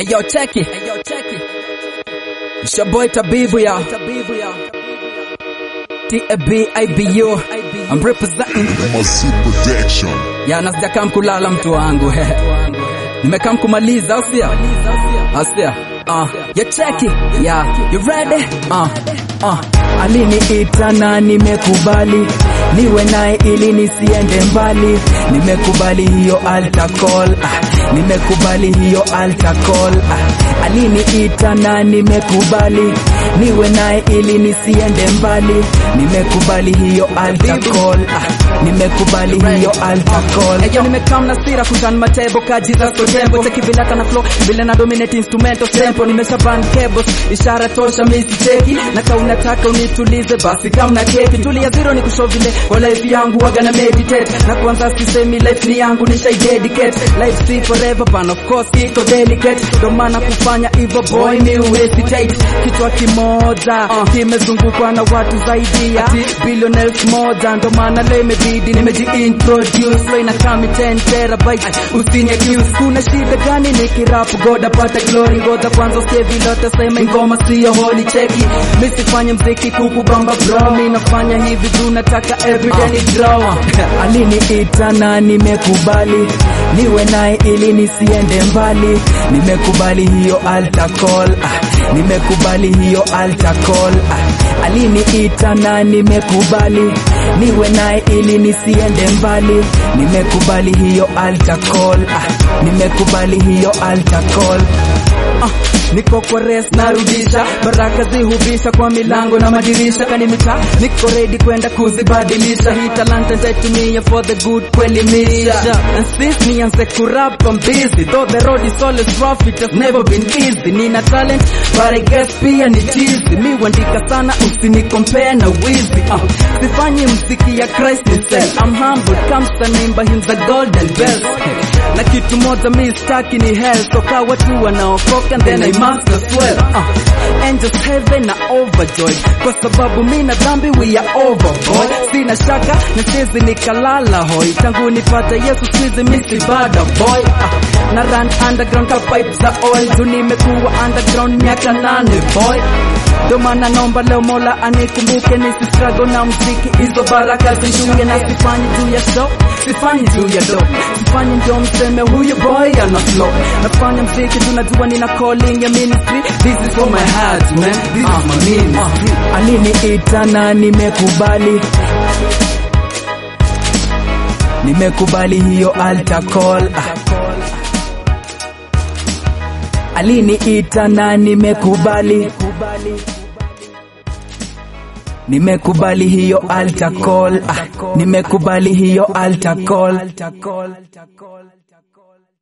Hey yo, check it. Hey yo, check it. It's your boy Tabibu ya. T-A-B-I-B-U. I'm representing. Masi Production. Ya nasijakam kulala mtu wangu. Nimekam kumaliza, au sio? Au sio? Uh, you check it. Yeah, you ready? Uh, uh. Aliniita na nimekubali, niwe naye ili nisiende mbali. Nimekubali hiyo altar call, ah, nimekubali hiyo altar call. Ah, aliniita na nimekubali, niwe naye ili nisiende mbali. Nimekubali hiyo altar call, ah, nimekubali hiyo altar call. Eyo nimekam na sira kutan matebo kaji za tempo Cheki vile hata na flow vile na dominate instrumental tempo Nimesha ban cables ishara tosha misi cheki Na ka unataka unitulize basi kama na keki Tulia zero ni kushow vile kwa life yangu waga na meditate Na kwanza sisemi life ni yangu nisha dedicate Life si forever but of course iko delicate Ndo maana kufanya hivyo boy mi hesitate Kichwa kimoja kimezungukwa na watu zaidi ya billionaires moja Ndo maana leo imebidi nimejiintroduce Flow ina kami 10 terabytes usini accuse Kuna shida gani nikirap goda pata glory Ngoja kwanza usikie vile utasema ngoma siyo holy cheki Mi sifanye mziki kukubamba bro Mi nafanya hivi juu nataka everyday ni draw Aliniita na nimekubali, niwe naye ili nisiende mbali. Nimekubali hiyo altar call, ah, nimekubali hiyo altar call. Ah, aliniita na nimekubali, niwe naye ili nisiende mbali. Nimekubali hiyo altar call, ah, nimekubali hiyo altar call. Ah, niko kwa res narudisha baraka zihubisha kwa milango na madirisha kanimita niko ready kwenda kuzibadilisha hii talanta nitaitumia for the good kuelimisha and since nianze kurap I'm busy though the road is always rough it has never been easy nina talent but I guess pia ni cheesy mi huandika sana usinicompare na wizi uh, sifanyi mziki ya Christ himself I'm humble comes the name by him the golden bells na kitu moja mi staki ni hell so ka watu wanaokoka then I must as well uh, angels heaven na overjoyed kwa sababu mi na dhambi we are overboard sina shaka na sizi nikalala hoi tangu nipate Yesu sizi misi bada boy uh, na run underground ka pipe za oil juu nimekuwa underground miaka nane boy ndo maana naomba leo Mola anikumbuke nisi struggle na mziki, hizo baraka zishuke, na sifanyi juu ya show, sifanyi juu ya do, sifanyi ndio mseme huyu boy ana flow. Nafanya mziki tunajua nina calling ya ministry, this is for my heart man, this is my ministry. Aliniita na nimekubali, nimekubali hiyo altar call. Ah. Aliniita na nimekubali, nimekubali hiyo altar call. Ah. Nimekubali hiyo altar call.